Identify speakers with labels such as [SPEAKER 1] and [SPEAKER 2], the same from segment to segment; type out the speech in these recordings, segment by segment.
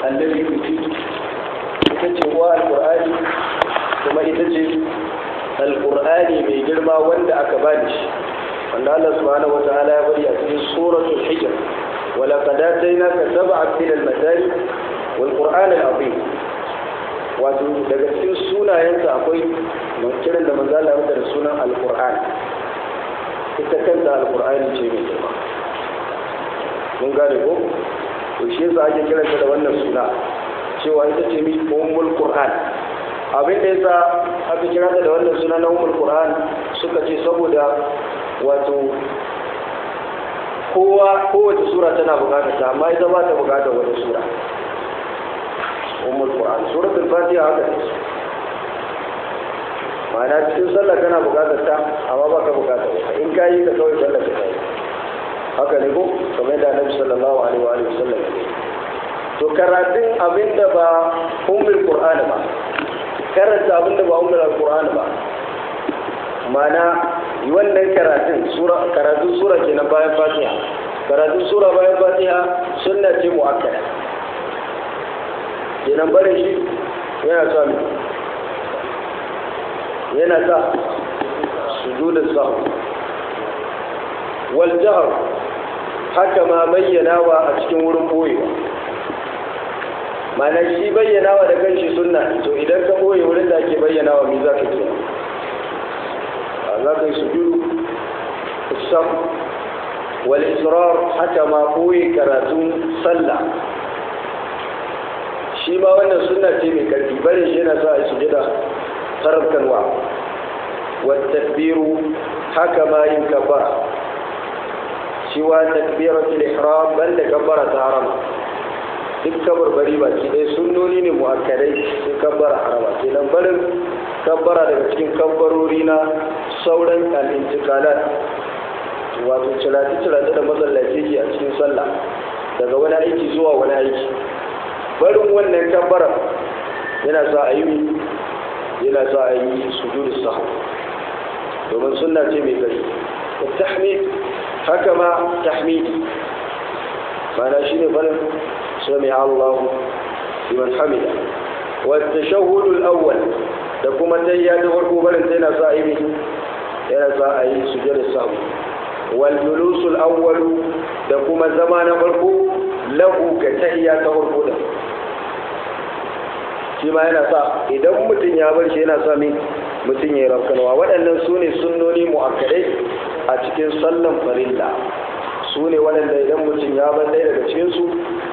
[SPEAKER 1] annabi kuti ita ce uwa alqur'ani kuma ita ce alqur'ani mai girma wanda aka bani shi wanda Allah subhanahu wataala ya bari a cikin suratul hijr ولقد آتيناك سبعا من المثاني والقرآن العظيم wato daga cikin sunayensa akwai kiran da manzo Allah ya da sunan alqur'ani ita kanta alqur'ani ce mai girma mun gane ko to shi yasa ake kiranta da wannan suna cewa ita ce mi ummul qur'an abin da yasa aka kira ta da wannan suna na ummul qur'an suka ce saboda wato kowa kowace sura tana bukatar ta amma ita ba ta bukatar wata sura ummul qur'an suratul fatiha haka ne ma'ana cikin sallah kana bukatar ta amma baka bukatar ta in ka yi ka kawai sallah ka yi haka ne ko kamar da annabi sallallahu alaihi wa alihi wasallam to karatun abinda ba ummul qur'an ba karanta abinda ba ummul qur'an ba ma'ana wannan karatun sura karatun sura kenan bayan fatiha karatun sura bayan fatiha sunna ce muakkada kenan barin shi yana sa mu yana sa sujudu sahw wal jahr haka ma bayyanawa a cikin wurin boyewa ma'ana shi bayyanawa da kanshi sunna to idan ka boye wurin da ake bayyanawa me za ka kenan za ka yi sujudu sam wal israr haka ma boye karatun sallah shi ma wannan sunna ce mai karfi barin shi yana sa a sujada tarafkanwa wa takbiru haka ma yin kabbara shi wa takbiratul ihram banda kabbara ta harama duk kabarbari baki ɗaya sunnoni ne mu'akkadai sai kabbara harama kenan barin kabbara daga cikin kabbarori na sauran al'intikalat wato cirati-cirati da matsalaci ke a cikin sallah daga wani aiki zuwa wani aiki barin wannan kabbara yana sa a yi yana sa a yi sujudu sahu domin sunna ce mai gari tahmid haka ma tahmidi mana shi ne barin sami Allah liman hamida wa tashahhud al-awwal da kuma tayya ta farko barin sai yana sa a yi yana sa a yi sujudu sahu wal julus al-awwal da kuma zama na farko lahu ga tayya ta farko da shi ma yana sa idan mutum ya bar shi yana sa min mutum ya yi rafkanwa waɗannan su ne sunnoni mu'akkadai a cikin sallan farilla su ne waɗanda idan mutum ya bar ɗaya daga cikinsu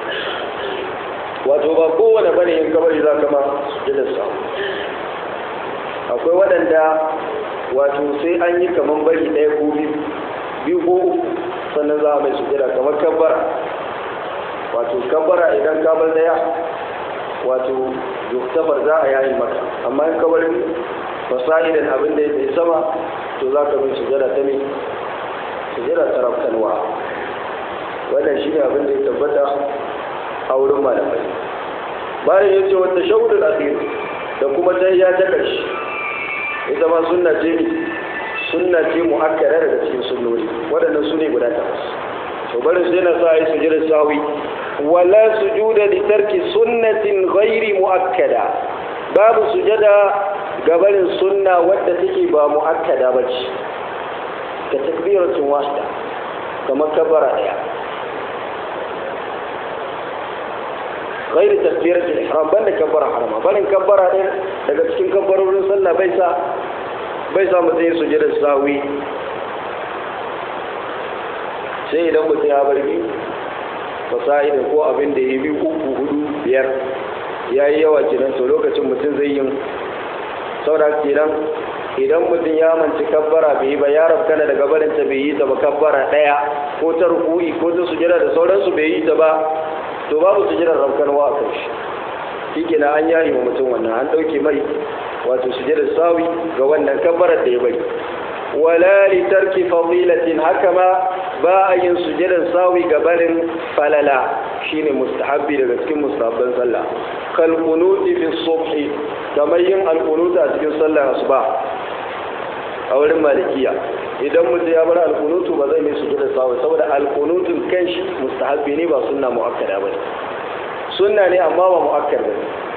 [SPEAKER 1] wato ba kowane bane in kabari za ka ma sujudar sa akwai waɗanda wato sai an yi kamar bari ɗaya ko biyu biyu ko uku sannan za a mai sujada kamar kabbara wato kabbara idan ka bar ɗaya wato yuktafar za a yayi maka amma in kabar fasahidan abin da ya sama to za ka bin sujada ta ne sujada ta rafkanwa wannan shi ne abin da ya tabbata a wurin malamai bayan ya ce wata shahudul akhir da kuma ta ya ta karshe ita ma sunna ce ne sunna ce mu'akkada daga cikin sunnoni waɗannan su ne guda takwas to barin sai na sa a yi sujada sawi ولا سجود لترك سنة غير مؤكدة باب سجدة قبل السنة ودتك با مؤكدة بج كتكبيرة واحدة كما كبر عليها غير تكبيرة الإحرام بل كبر حرما بل كبر عليها daga cikin kabbarorin sallah bai sa bai sa mutum yin sujudar sawi sai idan mutum ya bar biyu fasa'ida ko abin da ya bi uku hudu biyar ya yi yawa kenan to lokacin mutum zai yin saura kenan idan mutum ya manci kabbara bai yi ba ya rafkana daga barinta bai yi ta ba kabbara ɗaya ko ta rukui ko ta sujira da sauransu bai yi ta ba to babu sujirar rafkanwa a kan shi shi kenan an yayi wa mutum wannan an ɗauke mai wato sujirar sawi ga wannan kabbarar da ya bari wala li tarki fadilatin haka ma ba a yin sujadar sawi ga barin falala shine mustahabbi daga cikin mustahabban sallah kal qunuti fi subhi kamar yin al a cikin sallar asuba a wurin malikiya idan mutum ya bar al ba zai yi sujadar sawi saboda al kanshi mustahabbi ne ba sunna muakkada ba sunna ne amma ba mu'akkar ba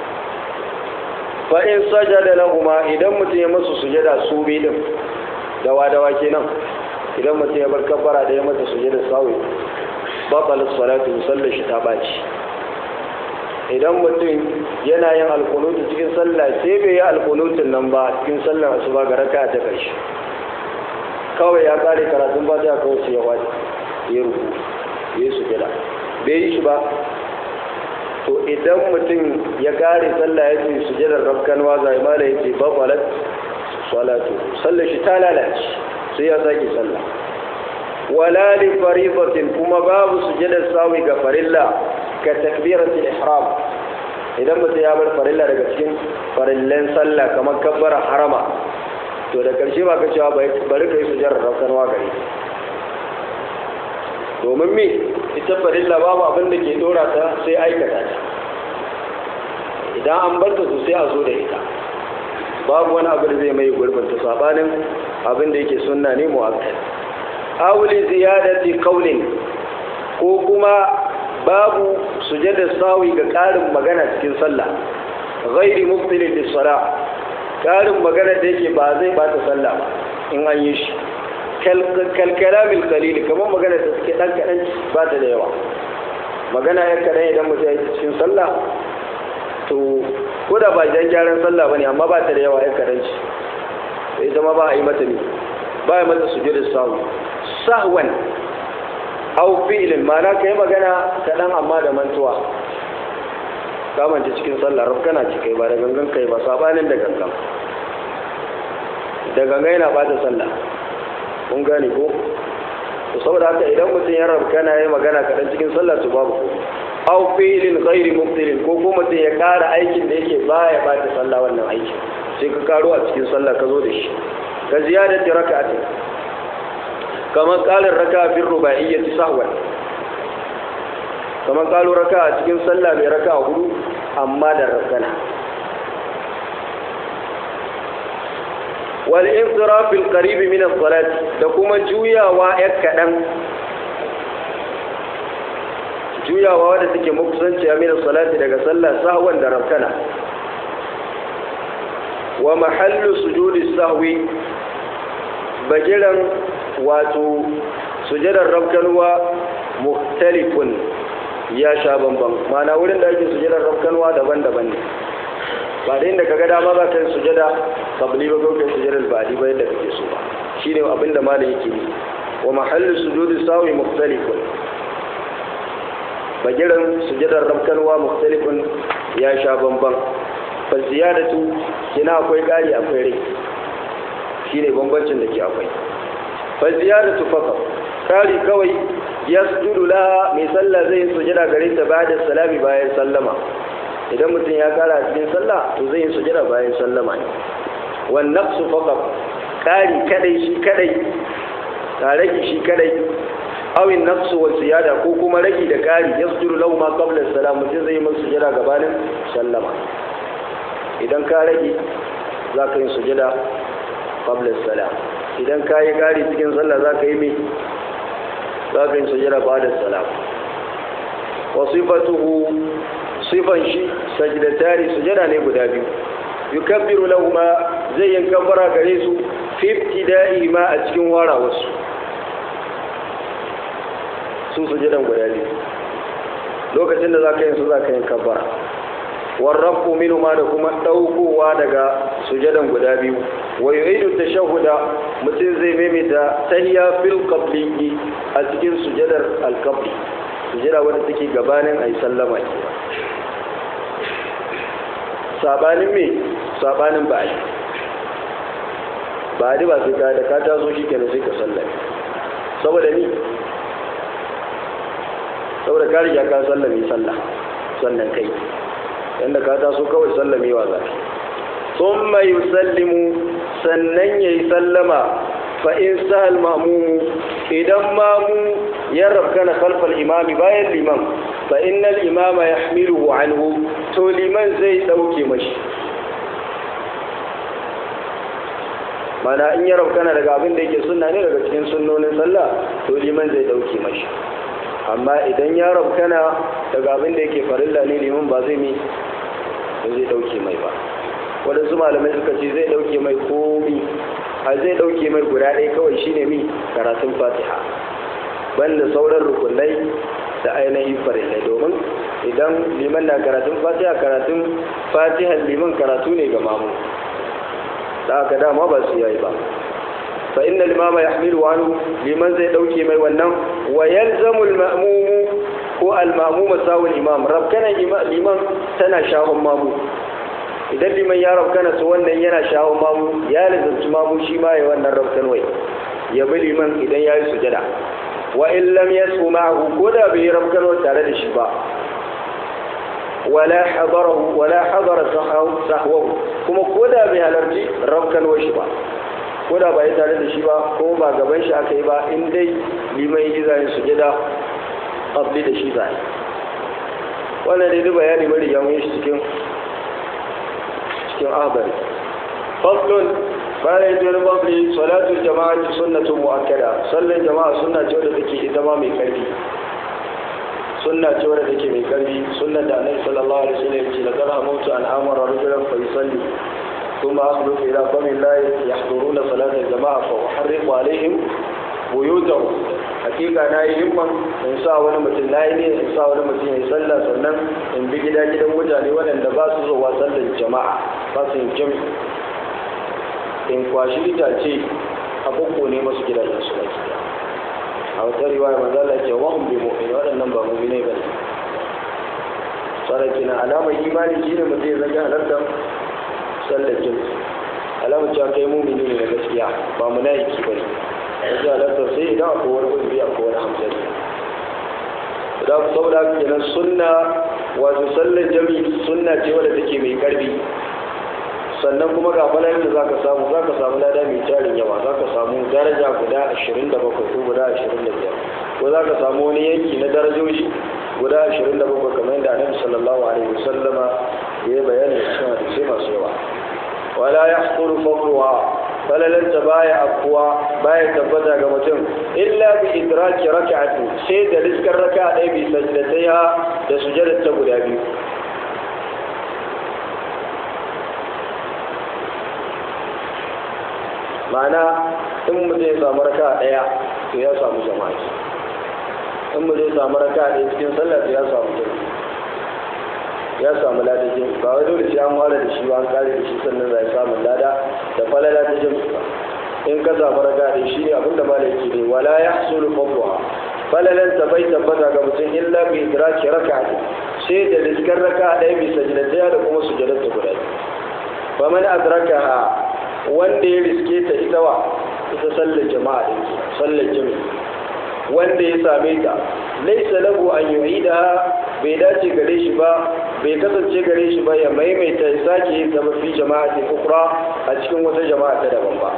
[SPEAKER 1] fa in sajada lahuma idan mutum ya masu sujada su bi din dawa dawa kenan idan mutum ya bar kabbara da ya mata sujada sawi batal salatu sallar shi ta baci idan mutum yana yin alkunutu cikin sallah sai bai yi alkunutun nan ba cikin sallar asuba ga raka ta karshe kawai ya kare karatun ba ta kawai sai ya wani ya ruku ya sujada bai yi shi ba to idan mutum ya kare sallah ya ce sujadar rafkanwa zai mala ya ce babalat salatu sallar shi ta lalace sai ya sake sallah wala li faridatin kuma babu sujadar sawi ga farilla ka takbiratul ihram idan mutum ya bar farilla daga cikin farillan sallah kamar kabbara harama to da karshe ba ka cewa bari ka yi sujadar rafkanwa gare domin me ita farilla babu abin da ke dora ta sai aikata ta idan an bar ta su sai a zo da ita babu wani abu da zai mai gurbin ta sabanin abin da yake sunna ne mu'akkad awli ziyadati qawlin ko kuma babu sujada sawi ga karin magana cikin sallah ghairi mubtilin lis salah karin magana da yake ba zai bata sallah ba in an yi shi kalkalamil kalili kamar magana da suke dan kaɗan ba ta da yawa magana ya kaɗan idan mutum ya cikin sallah to ko da ba jan gyaran sallah ba ne amma ba ta da yawa ya kaɗan ci sai zama ba a yi mata ne ba a yi mata su da sahu sahwan au fi'ilin ma'ana ka yi magana kaɗan amma da mantuwa kamance cikin sallah rafkana ci kai ba da gangan kai ba sabanin da gangan da gangan yana bata sallah kun gane ko to saboda haka idan mutum ya rabu kana yi magana kaɗan cikin sallah to babu ko aw fi'lin ghairi mubtilin ko ko mutum ya ƙara aikin da yake baya bata sallah wannan aikin sai ka karo a cikin sallah ka zo da shi ka ziyadati raka'atin kamar ƙarin raka'a fi ruba'iyyati sahwan kamar ƙaro raka'a cikin sallah mai raka'a hudu amma da rakana wal insiraf bil qarib min as-salat da kuma juyawa ya kadan juyawa wadda take makusanci min as-salati daga sallah sahwan da rakana wa mahallu sujudi sahwi bagiran wato sujadar rabkanwa mukhtalifun ya sha bamban mana wurin da ake sujadar rabkanwa daban-daban ne ba da inda kaga dama za ka yi sujada kabli ba kai sujadar ba'di ba yadda kake so ba shine abin da malam yake yi wa mahallu sujudi sawi mukhtalifun bagiran sujadar rabkanwa mukhtalifun ya sha bamban fa ziyadatu kina akwai kari akwai rai shine bambancin da ke akwai fa ziyadatu faqat kari kawai yasjudu la mai sallah zai sujada gare ta ba'da salami bayan sallama idan mutum ya kara cikin sallah to zai yi sujada bayan sallama ne wan naqsu faqat kari kadai shi kadai ka rage shi kadai aw in naqsu wa ziyada ko kuma rage da kari yasjudu lahu ma qabla salam mutum zai yi masa sujada gabanin sallama idan ka rage za ka yi sujada qabla salam idan ka yi kari cikin sallah za ka yi mai za ka yi sujada ba da salam wa sifatuhu sifan shi sajdatari sujada ne guda biyu yukabbiru lahuma zai yin kabbara gare su fi ibtida'i ma a cikin wara wasu su sujadan guda biyu lokacin da za ka yin su za ka yin kabbara warrafu minu ma da kuma ɗaukowa daga sujadan guda biyu wa yu'idu tashahhuda mutum zai maimaita tahiyya fil qabli a cikin sujadar al-qabli sujada wanda take gabanin ayi sallama ke sabanin me sabanin ba ba di ba sai ka da ka taso shi kenan sai ka sallame saboda ni saboda ka riga ka sallame sallah sannan kai yanda ka taso kawai sallamewa za ka sun mai sallimu sannan ya yi sallama fa'in sahal mamumu idan mamu ya rabkana kalfal imami bayan liman fa'in nan imama ya hamilu anhu to liman zai ɗauke mashi mana in ya rabkana daga abin da yake sunna ne daga cikin sunnonin sallah to liman zai ɗauke mashi amma idan ya rabkana daga abin da yake farilla ne liman ba zai mi ba zai dauke mai ba waɗansu malamai suka ce zai dauke mai komi a zai dauke mai guda ɗaya kawai shine mi karatun fatiha banda sauran rukunai da ainihin farillai domin idan liman na karatun fatiha karatun fatihan liman karatu ne ga mamu da aka dama ba su yayi ba fa inna limama yahmilu anhu liman zai dauke mai wannan wa yalzamu al-ma'mum ko al-ma'mum sawul imam rabkana liman tana shahon mamu idan liman ya rabkana su wannan yana shahon mamu ya lazanci mamu shi ma ya wannan rabkan wai ya bi liman idan ya yi sujada wa in lam yasu ma'ahu ko da bai rabkan tare da shi ba wala hadarahu wala hadara sahwahu kuma ko da bai halarci rabkan shi ba ko da ba ya tare da shi ba ko ba gaban shi aka yi ba in dai liman yi zayin sujada qabli da shi zai wannan dai duk bayani bari ya mun shi cikin cikin ahbari faslun bayan ya jere babli salatul jama'a sunnatun mu'akkada sallan jama'a sunna ce wadda take ita ma mai karfi sunna ce wadda take mai karfi sunna da annabi sallallahu alaihi wasallam ya ce la qara mautu an amara rajulan fa yusalli ثم أخلف إلى قوم الله يحضرون صلاة الجماعة فأحرق عليهم بيوتهم hakika na yi himman in sa wani mutum na yi ne in sa wani mutum ya yi sallah sannan in bi gida gidan mutane waɗanda ba su zuwa sallar jama'a ba su yin jami in kwashi itace a bukko ne masu gidajen su baki a wata riwaya manzo Allah ce wa hum bi mu'min waɗannan ba mu'minai bane sarki na alamar imani shine mutum ya zaka halarta sallar jami alamar cewa kai mu'mini ne na gaskiya ba munafiki bane yanzu halartar sai idan akwai wani uzuri akwai wani hamsari da ku saboda kenan sunna wato sallar jami sunna ce wadda take mai karfi sannan kuma ga falayin da zaka samu zaka samu lada mai tarin yawa zaka samu daraja guda 27 ko guda 25 ko zaka samu wani yanki na darajoji guda 27 kamar yadda annabi sallallahu alaihi wasallama ya bayani cikin hadisi masu yawa wala yahquru fadluha falalanta baya afkuwa baya tabbata ga mutum illa bi idraki raka'ati sai da riskar raka'a ɗaya bi sajdataiha da sujadar ta guda biyu ma'ana in mutum ya samu raka'a ɗaya to ya samu jama'a in mutum ya samu raka'a ɗaya cikin sallah to ya samu jama'a ya samu lada jin ba wai dole sai an ware da shi ba an kare da shi sannan zai samu lada da falala ta jin ba in ka samu raga da shi abinda malaki ne wala yahsulu fadluha falalan ta bai tabbata ga mutum illa bi idraki rak'ati sai da diskar raka ɗaya bi sajdataya da kuma sujudar ta guda fa man adrakaha wanda ya riske ta ita wa ita sallar jama'a din sallar jami'i wanda ya same ta laisa lahu an yu'ida bai dace gare shi ba bai kasance gare shi ba ya maimaita ya sake yin ta fi jama'a ta ukra a cikin wata jama'a ta daban ba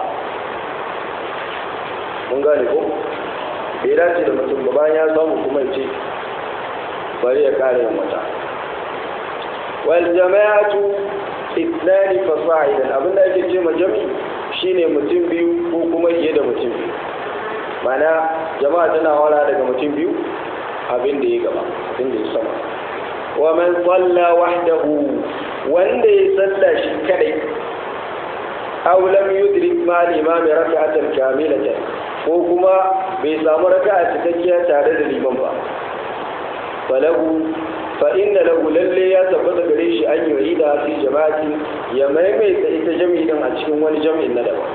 [SPEAKER 1] mun gane ko bai dace da mutum ba bayan ya samu kuma ya ce bari ya kare yin wata wal jama'atu ithnani fasa'idan abinda ake ce ma jami shine mutum biyu ko kuma fiye da mutum biyu mana jama'a tana wala daga mutum biyu abin da ya gaba abin da ya sama wa man salla wahdahu wanda ya salla shi kadai aw lam yudrik ma al-imam rak'atan kamilatan ko kuma bai samu raka'a cikakkiya tare da liman ba falahu fa inna lahu lalle ya tabbata gare shi an yi da fi jama'ati ya maimaita ita jami'in din a cikin wani jami'in na daban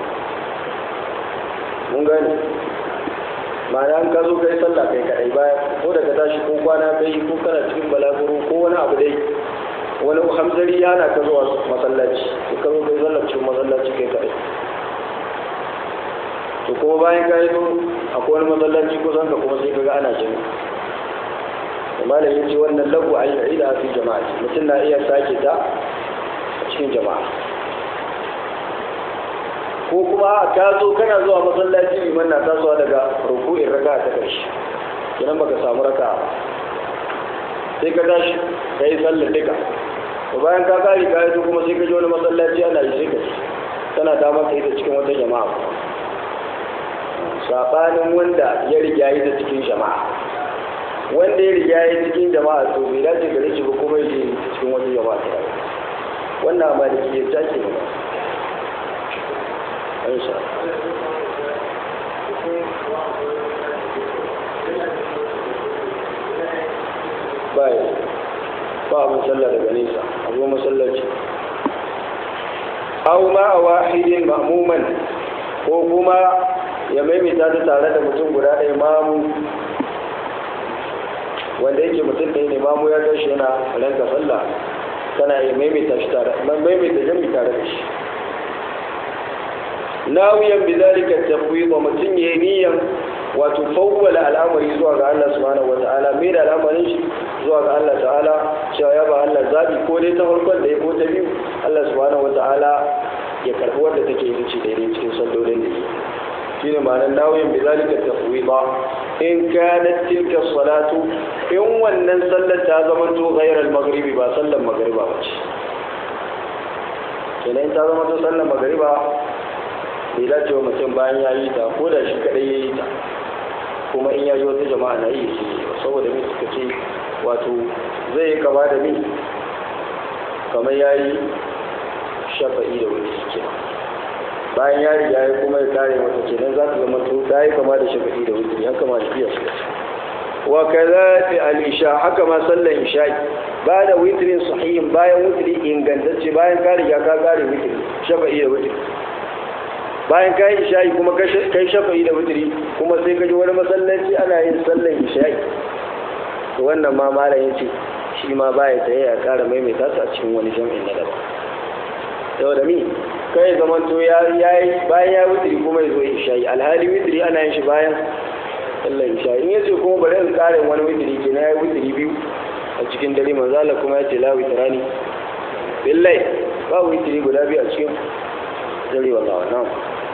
[SPEAKER 1] mun gane ma'ana an ka zo kai sallah kai kadai baya ko daga tashi ko kwana kai ko kana cikin balaguro ko wani abu dai wani hamzari yana ka zuwa masallaci ko ka zo kai sallah cikin masallaci kai kadai to kuma bayan ka yi akwai wani masallaci kusan ka kuma sai ka ga ana jami'i malam yace wannan lagu a yi da fi jama'a mutum na iya sake ta a cikin jama'a ko kuma ka zo kana zuwa masallaci liman na tasowa daga ruku'in raka ta karshe kinan baka samu raka ba sai ka tashi ka yi sallar duka to bayan ka kare ka yi kuma sai ka ji wani masallaci ana yi sai ka ci tana ta maka ita cikin wata jama'a sabanin wanda ya riga yi ta cikin jama'a wanda ya riga ya cikin jama'a to bai dace gare shi ba kuma ya cikin wani jama'a ta wannan a maliki ya take ne insha bai ba abin sallah daga nesa abu masallaci aw ma a wahidin ma'muman ko kuma ya maimaita ta tare da mutum guda ɗaya mamu wanda yake mutum ɗaya ne mamu ya gashi yana ranka sallah kana ya maimaita shi tare maimaita jami tare da shi nawiyan bi zalika tafwid wa mutum yayi niyan wato fawwala al'amari zuwa ga Allah subhanahu wa ta'ala mai da al'amarin shi zuwa ga Allah ta'ala cewa ya ba Allah zabi ko dai ta farkon da ya ko ta biyu Allah subhanahu wa ta'ala ya karbi wanda take yi ce daidai cikin sallolin da yake shine ma'anar nawiyan bi zalika tafwida in kanat tilka salatu in wannan sallar ta zama to ghairal maghribi ba sallar magriba ba ce kenan ta zama to sallar magriba bai dace wa mutum bayan ya yi ta ko da shi kadai ya yi ta kuma in ya ji wata jama'a na yi su saboda mai suka ce wato zai yi kama da min kamar ya yi shafa'i da wani suke bayan ya riga ya kuma ya kare mata kenan za ta zama to ta yi kama da shafa'i da wani haka ma da biya su wa kaza fi al-isha haka ma sallan isha'i ba da witrin sahihin bayan witri ingantacce bayan ka riga ka kare witri shafa'i da witri bayan ka yi isha'i kuma kai shafa'i da witri kuma sai ka ji wani masallaci ana yin sallan isha'i to wannan ma malam yace shi ma baya tsaye ya kara maimaita su a cikin wani jami'in na daban saboda mi kai zaman to ya yi bayan ya witri kuma ya zo isha'i alhali witri ana yin shi bayan sallar isha in yace kuma bari in kare wani witiri ke na ya witiri biyu a cikin dare manzo Allah kuma ya ce la witrani billahi ba witiri guda biyu a cikin dare wallahi na'am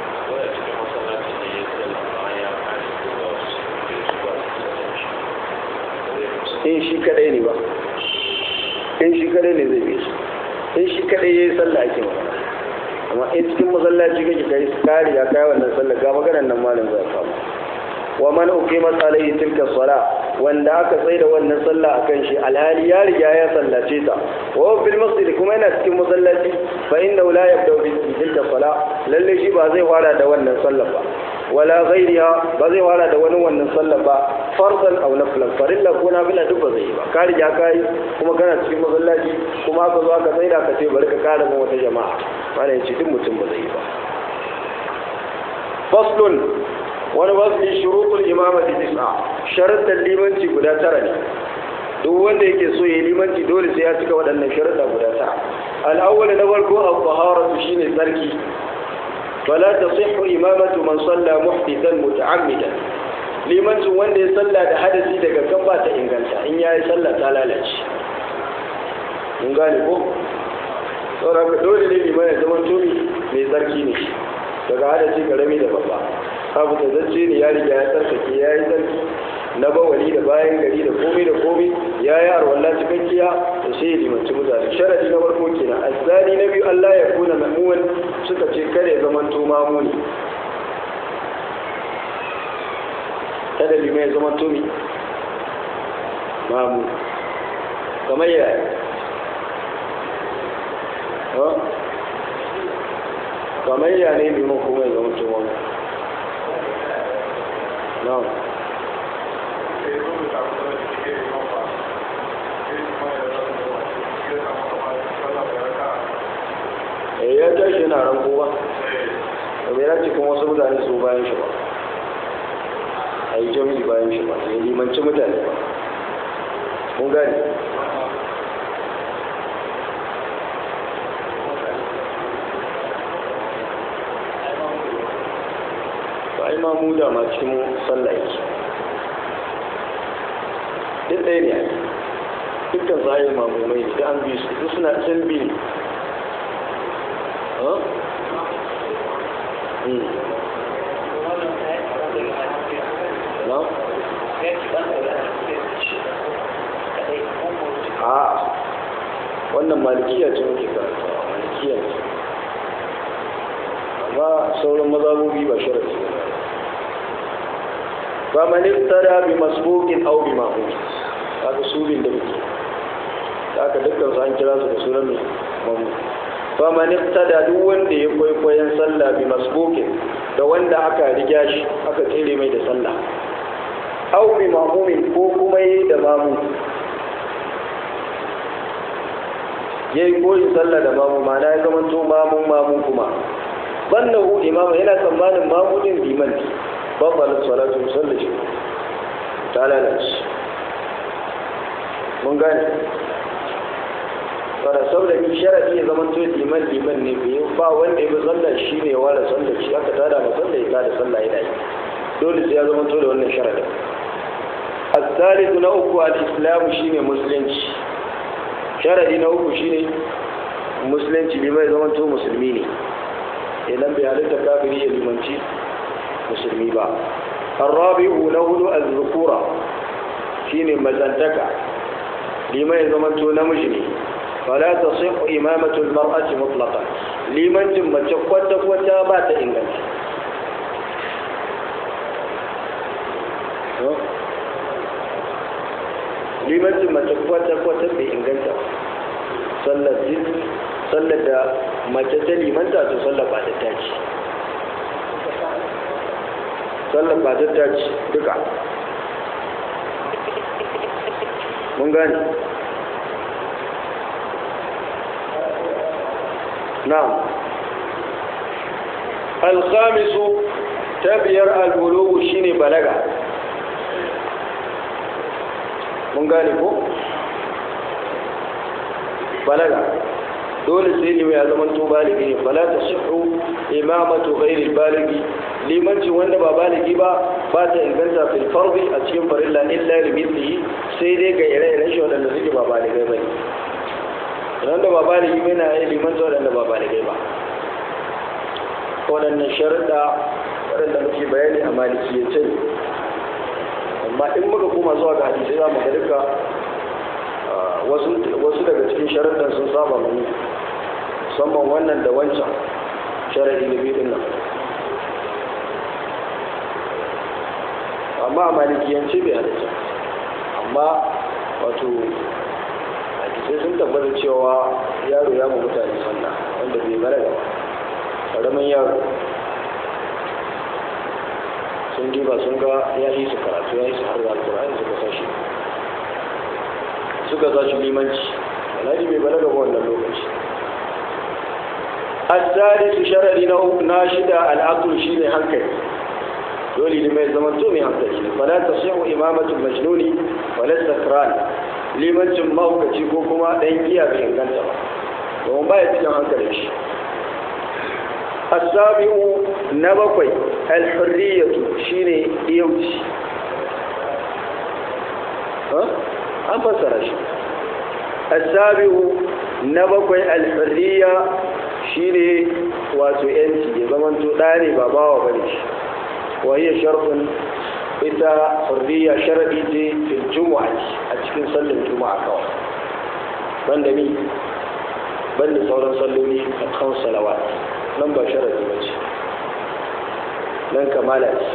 [SPEAKER 1] in shi kadai ne ba in shi kadai ne zai bi shi in shi kadai yayi sallah ake magana amma in cikin masallaci kake kai kare ya kai wannan sallah ga maganar nan malam zai famu wa man uqimat alayhi tilka sala wanda aka tsaida wannan sallah akan shi alhali ya riga ya sallace ta wa fil masjid kuma yana cikin masallaci fa inna la yabda bi tilka sala lalle shi ba zai fara da wannan sallah ba wala ghairiha ba zai fara da wani wannan sallah ba fardan aw naflan farilla ko nafila duk ba zai yi ba ka riga ka yi kuma kana cikin masallaci kuma aka zo aka tsaida ka ce bari ka kara mu wata jama'a mana yace duk mutum ba zai yi ba faslun wani wasu shurutul imamati tis'a sharuɗan limanci guda tara ne duk wanda yake so ya limanci dole sai ya cika waɗannan sharuɗa guda tara al'awwal na farko al-taharatu shine tsarki fala tasihhu imamatu man salla muhdithan muta'ammidan limancin wanda ya salla da hadasi daga kan ba ta inganta in yayi sallah ta lalace mun gane ko saboda dole ne liman ya zama tumi mai tsarki ne daga hadasi karami da babba abu da zacce ne ya riga ya tsarkake ya yi tsarki na bawali da bayan gari da komai da komai ya yi arwallah cikakkiya da sai ya limanci mutane sharadi na farko kenan azzani na biyu Allah ya kuna mamuwan suka ce kada ya zama to mamuni kada limai ya zama to mi mamu kamar ya kamar ya ne liman kuma ya zama to mamu نعم eh ya tashi yana ranko ba da bai dace kuma wasu mutane su bayan shi ba a yi jami'i bayan shi ba ya limanci mutane ba mun gani ai ma mu da ma cikin sallah yake duk ɗaya ne dukkan zahir mamumai ne da an bi su duk suna can bi ne a wannan malikiya ce muke karanta malikiya ce amma sauran mazabobi ba sharafi ba fa man ibtada bi masbuqin aw bi ma'mum kaga su bin da muke haka dukkan su an kira su da sunan mai mamu fa man ibtada duk wanda ya kwaikwayon sallah bi masbuqin da wanda aka riga shi aka tsere mai da sallah aw bi ma'mumin ko kuma yi da mamu yayi koyi sallah da mamu ma'ana ya zama to mamun mamun kuma bannahu imama yana tsammanin mamudin liman ne babban salatu musallaci ta lalace mun gane fara saboda ni sharadi ya zama to liman liman ne bai ba wanda ya bi sallar shi ne wala sallar shi aka tada ma sallar ya tada sallah yana yi dole sai ya zama to da wannan sharadin الثالث نوك الإسلام شيني مسلمش شرعي نوك شيني مسلمش بما يزمن تو مسلميني idan bai halitta kafiri ya limanci musulmi ba الرابع نهل الذكورة shine mazantaka liman ya zama to namiji ne fala tasih imamatu almar'ati mutlaqan limancin mace kwata kwata ba ta inganta limancin mace kwata kwata bai inganta sallar sallar da mace ta limanta to sallar ba ta taci sallar ba ta taci duka mun gane na'am alkhamisu ta biyar albulugu shine balaga mun gane ko balaga dole sai ne ya zama to baligi ne fala ta sihu imamatu ghairi baligi limanci wanda ba baligi ba ba ta inganta fil fardi a cikin farilla illa li mithlihi sai dai ga ire-iren shi wadanda suke ba baligai ba ne wanda ba baligi ba na yi limanci wadanda ba baligai ba waɗannan sharuɗa waɗanda muke bayani a malikiyyace ne amma in muka koma zuwa ga hadisai za mu ga duka wasu daga cikin sharuɗan sun saba mani musamman wannan da wancan sharaɗi da biyu nan amma a malikiyance bai halitta amma wato hadisai sun tabbata cewa yaro ya mu mutane sallah wanda bai balaga ba ƙaramin yaro sun diba sun ga ya yi su karatu ya yi su har da alkur'ani suka sashi suka sashi limanci alhaji bai balaga ba wannan lokaci الثالث شرعي ناشد العقل شيء هنكل دولي لما يزمن تومي هنكل فلا تصح إمامة المجنون ولا السكران liman cin mahaukaci ko kuma ɗan giya bai inganta ba domin ba ya cikin hankalin shi asabi'u na bakwai alhurriyatu shine iyauci an fassara shi asabi'u na bakwai alhurriya shine wato yanci ya zama to ɗane ba bawa bane shi wahiyar sharfin ita hurriya sharadi ce fil juma'a a cikin sallar juma'a kawai banda ni banda sauran salloli a kan salawat nan ba sharadi ba ce nan kamala ce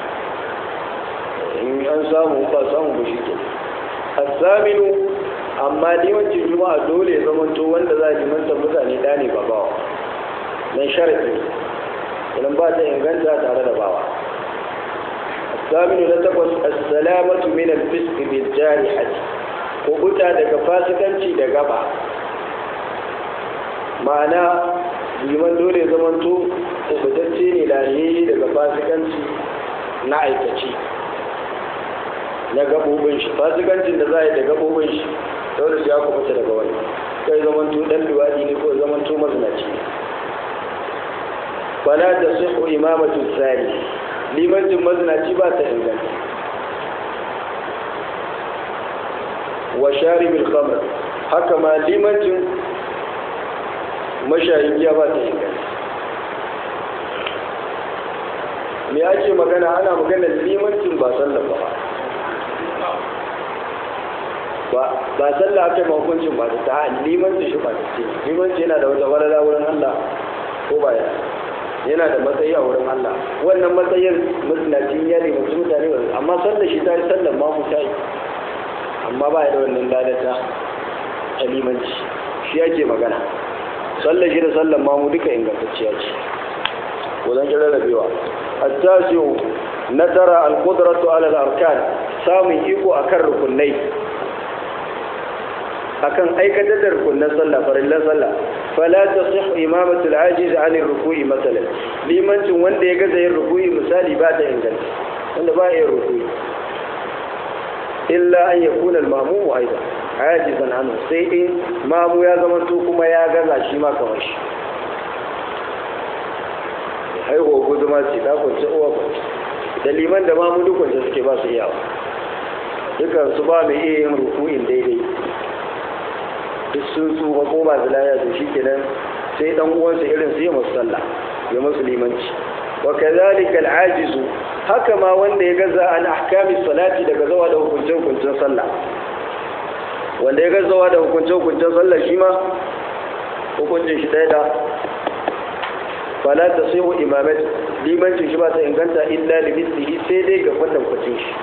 [SPEAKER 1] in an samu ba samu ba shi ke asaminu amma limancin juma'a dole ya zama to wanda za a limanta mutane ɗane ba bawa nan sharadi idan ba ta inganta tare da bawa الثامن لتقص السلامة من الفسق بالجارحة وقتا daga fasikanci da gaba ma'ana liman dole zamanto ubutacce ne lahiyayye daga fasikanci na aikaci na gabobin shi fasikancin da za a yi da gabobin shi dole sai ya kubuta daga wani kai zamanto dan luwadi ne ko zamanto mazinaci ne fala da sihu imamatu tsari limancin mazinaci ba ta inganta wa sharibul khamr haka ma limancin mashayin giya ba ta inganta me ake magana ana magana limancin ba sallah ba ba ba sallah aka ma hukuncin ba ta limancin shi ba ta ce limanci yana da wata walala wurin Allah ko ba ya yana da matsayi a wurin Allah wannan matsayin musulacin ya nemi mutane amma sallar shi ta yi sallar ma mu ta yi amma ba da wannan ladata ta limanci shi yake magana sallar shi da sallar ma mu duka ingantacciya ce wajen kira rabewa attasiu na tara alqudratu ala al-arkan samun iko akan rukunai akan aikatar da rukunan sallah farillan sallah fala tasih imamatu al-ajiz an ar-ruku'i masalan limancin wanda ya gaza yin ruku'i misali ba ta inganta wanda ba yin ruku'i illa an yakuna al-ma'mum aidan ajizan anhu sai in mamu ya zama to kuma ya gaza shi ma kamar shi haihuwa guduma ce ta kwanci uwa kwanci da liman da mamu duk kwanci suke ba su iyawa dukan su ba mai iya yin ruku'in daidai duk sun su ba ko ba zilaya to shi kenan sai dan uwansa irin su yi masu sallah ya masu limanci wa kadhalika al-ajizu haka ma wanda ya gaza an ahkami salati daga zawa da hukuncin hukuncin sallah wanda ya gazawa da hukuncin hukuncin sallah shi ma hukuncin shi ɗaya da fala ta sai mu imamet limancin shi ba ta inganta illa limislihi sai dai ga kwatan kwacin shi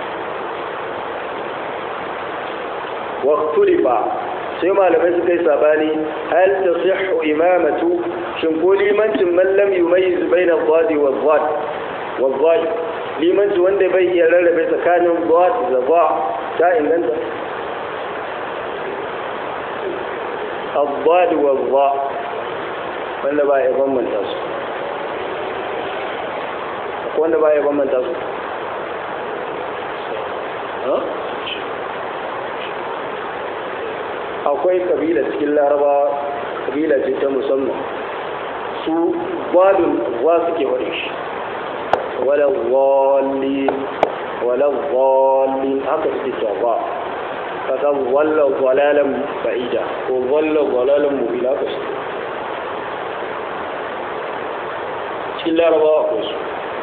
[SPEAKER 1] waqtulifa sai malamai suka yi sabani hal tasihhu imamatu shin ko limancin man lam yumayyiz baina dhadi wa dhad wa dhad limanci wanda bai iya rarrabe tsakanin dhad da dha ta inganta الضاد والضاء wanda ba ya bambanta su wanda ba ya bambanta su akwai kabila cikin laraba kabila ce ta musamman su badun wa suke wani shi wala wali wala wali haka suke cewa kaga walla walalan ba'ida ko walla walalan mubila ka su cikin larabawa akwai su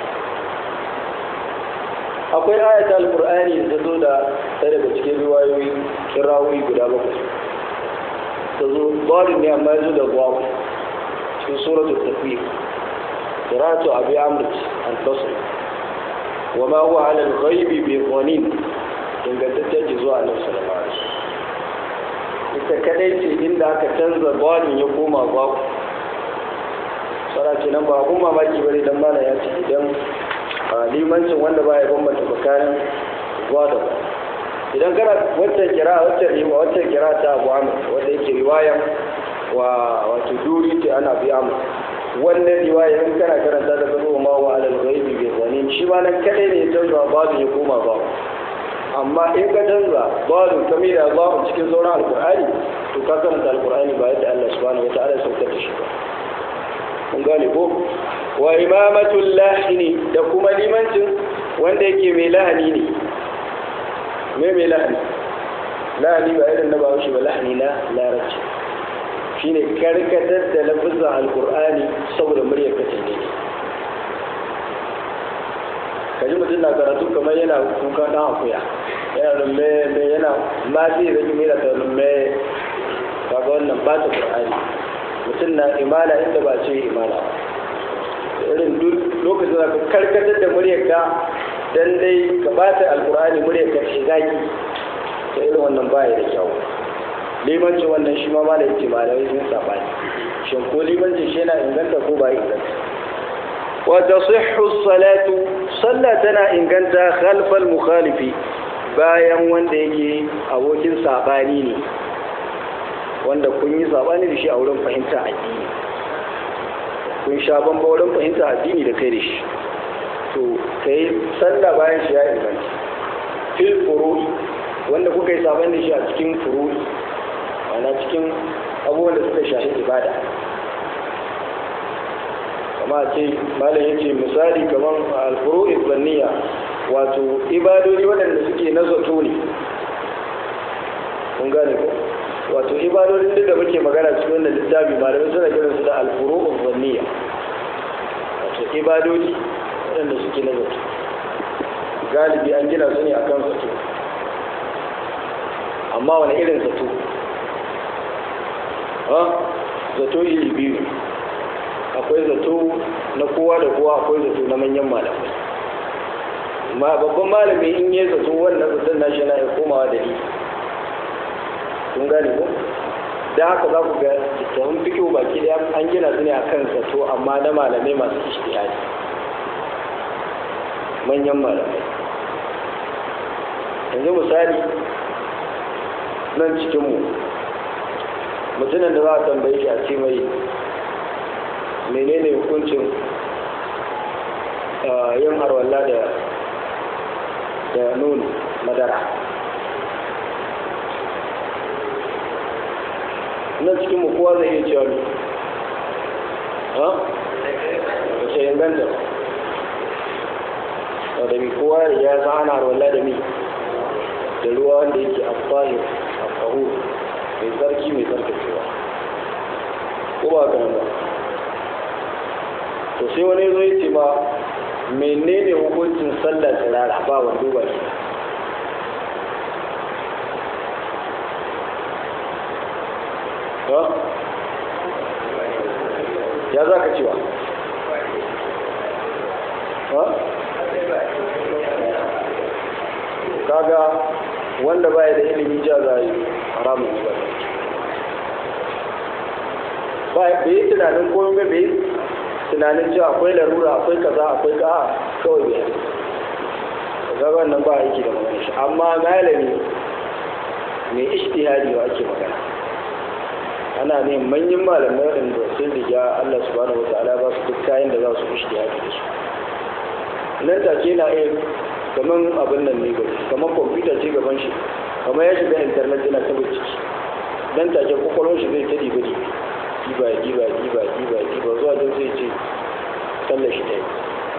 [SPEAKER 1] akwai ayata alkur'ani da ta zo da ta daga cikin riwayoyi kirawoyi guda bakwai ta zo barin ne amma ya zo da gwamu cikin suratul tafiya kiratu abi amrit al-basri wa ma huwa ala al-ghaibi bi dhanin ingantaccen ji zuwa annabi sallallahu alaihi wasallam ita kadai ce inda aka canza barin ya koma babu sara ce nan ba abun mamaki bane dan mana ya ce idan limancin wanda ba ya bambanta tsakanin zuwa da ba idan kana waccan kira waccan riwa waccan kira ta abu amur wanda yake riwaya wa wato duri ce ana biya mu wannan riwaya in kana karanta da gaba ma wa alal ghaibi bi zanin shi ma nan kadai ne ya canza babu ya koma babu amma in ka canza babu kamila babu cikin sauran alkur'ani to ka karanta alkur'ani ba yadda Allah subhanahu wataala ya saukar da shi ba kun gane ko wa imamatul lahini da kuma limancin wanda yake mai lahani ne me mai lahani lahani ba irin na bahaushe ba lahani na larabci shine karkatar da lafizan alkur'ani saboda muryar kace ne kaji mutum na karatu kamar yana kuka dan akuya yana rumme me yana ma zai rage mai da rumme kaga wannan ba ta qur'ani mutum na imala inda ba ce imala irin duk lokacin da ka karkatar da muryarka dan dai ka bata alqur'ani muryarka shi zaki to irin wannan baya da kyau limancin wannan shi ma malai ce malai sun sabani shin ko limancin shi yana inganta ko ba inganta wa tasihhu salatu sallah tana inganta khalfal mukhalifi bayan wanda yake abokin sabani ne wanda kun yi sabani da shi a wurin fahimta addini kun sha bamba wurin fahimta addini da kai da shi to kai sallah bayan shi ya inganta fil furu'i wanda kuka yi sabani da shi a cikin furu'i ana cikin abubuwan da suka shafi ibada kama ce malam yace misali kamar al-furu'i zanniya wato ibadodi waɗanda suke na zato ne kun gane ko wato ibadodin duk da muke magana cikin wannan littafi malamai suna kiran su da al-furu'u zanniya wato ibadodi waɗanda suke na zato galibi an gina su ne akan zato amma wani irin zato ha zato iri biyu akwai zato na kowa da kowa akwai zato na manyan malamai ma babban malami in yi zato wannan zaton nashi na ya komawa da ni kun gane ko da haka za ku ga littafin fikiyo baki daya an gina su ne a kan zato amma na malamai masu ishtihadi manyan malamai yanzu misali nan cikinmu mutumin da za a tambaye shi a ce mai menene hukuncin yin harwalla da da nono madara nan cikin mu kowa zai iya cewa ne ha wace inganta da mi kowa ya san ana harwalla da mi da ruwa wanda yake afahir afahu mai tsarki mai tsarkakewa ko ba ka nan ba to sai wani zo ya ce ma menene hukuncin sallah tsirara ba wando ba shi ya za ka cewa kaga wanda baya da ilimi ja za yi haramun ba ba yi tunanin komai bai tunanin cewa akwai larura akwai kaza akwai ka kawai bai ga wannan ba aiki da magana shi amma malami mai ishtihadi wa ake magana ana ne manyan malamai waɗanda sun riga Allah subhanahu wataala ba su duk kayan da za su ishtihadi da su nan take na iya kaman abin nan ne gari kaman kwamfuta ce gaban shi kamar ya shiga intanet yana ta ciki nan take kwakwalwar shi zai ta diba diba diba diba diba diba zuwa don zai ce sallar shi ɗaya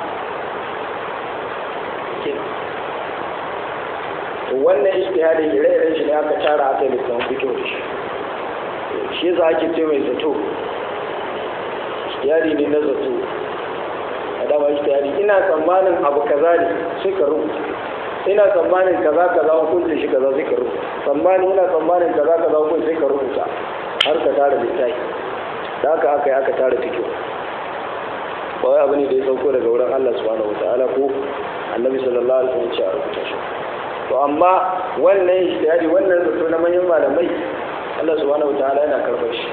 [SPEAKER 1] wannan ishtihadin ire-iren shi ne aka tara aka yi lissan fito da shi shi za ake ce mai zato ishtihadi ne na zato a dama ishtihadi ina tsammanin abu kaza ne sai ka rubuta ina tsammanin kaza kaza hukunci shi kaza sai ka rubuta tsammanin ina tsammanin kaza kaza hukunci sai ka rubuta har ka tara littafi da haka aka yi aka tara fito ba wai abu ne da ya sauko daga wurin Allah subhanahu wataala ko annabi sallallahu alaihi wasallam ya rubuta shi to amma wannan ijtihadi wannan zato na manyan malamai Allah subhanahu wataala yana karɓar shi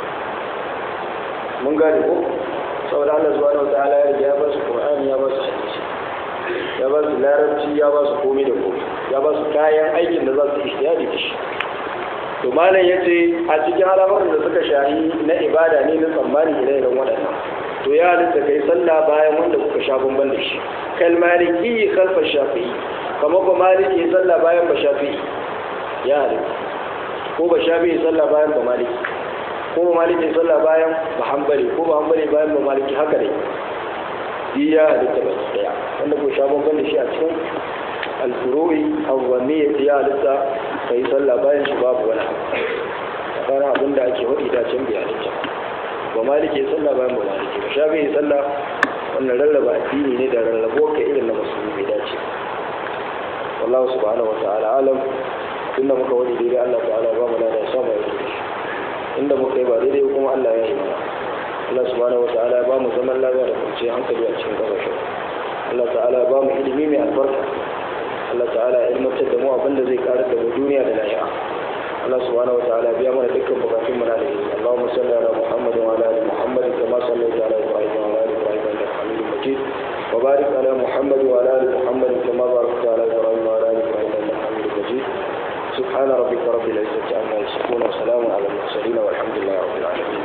[SPEAKER 1] mun gane ko saboda Allah subhanahu wataala ya riga ya ba su Qur'ani ya ba su hadisi ya ba su larabci ya ba su komai da komai ya ba su kayan aikin da za su ijtihadi da shi to malam yace a cikin al'amuran da suka shahi na ibada ne na tsammani ire-iren waɗannan to ya halitta kai sallah bayan wanda kuka sha bamban da shi kal maliki khalfa shafi'i kamar ba maliki sallah bayan ba shafi'i ya halitta ko ba shafi'i sallah bayan ba maliki ko ba maliki sallah bayan ba hanbali ko ba hanbali bayan ba maliki haka ne yi ya halitta ba daya wanda ko sha bamban da shi a cikin alfuru'i awwamiyya ya halitta kai sallah bayan shi babu wani kana abin da ake wadi da can bai halitta ba maliki sallah bayan ba maliki ba shafi'i sallah wannan rarraba addini ne da rarrabo ka irin na musulmi bai dace wallahu subhanahu wa ta'ala alam inda muka wani daidai Allah ta'ala ba mu da sama ya rubuce inda muka yi ba daidai kuma Allah ya yi mana Allah subhanahu wa ta'ala ba mu zaman lafiya da kwanciyar hankali a cikin kasashen Allah ta'ala ba mu ilimi mai albarka Allah ta'ala ya ilmantar da mu abin da zai karar da mu duniya da lahira Allah subhanahu wa ta'ala biya mana dukkan bukatun mu na da yi Allahumma salli ala Muhammad wa ala ali Muhammad kama sallaita ala Ibrahim wa ala ali Ibrahim innaka Hamidum Majid وبارك على محمد وعلى ال محمد كما باركت على ابراهيم وعلى ال ابراهيم انك حميد مجيد سبحان ربك رب العزه عما يصفون وسلام على المرسلين والحمد لله رب العالمين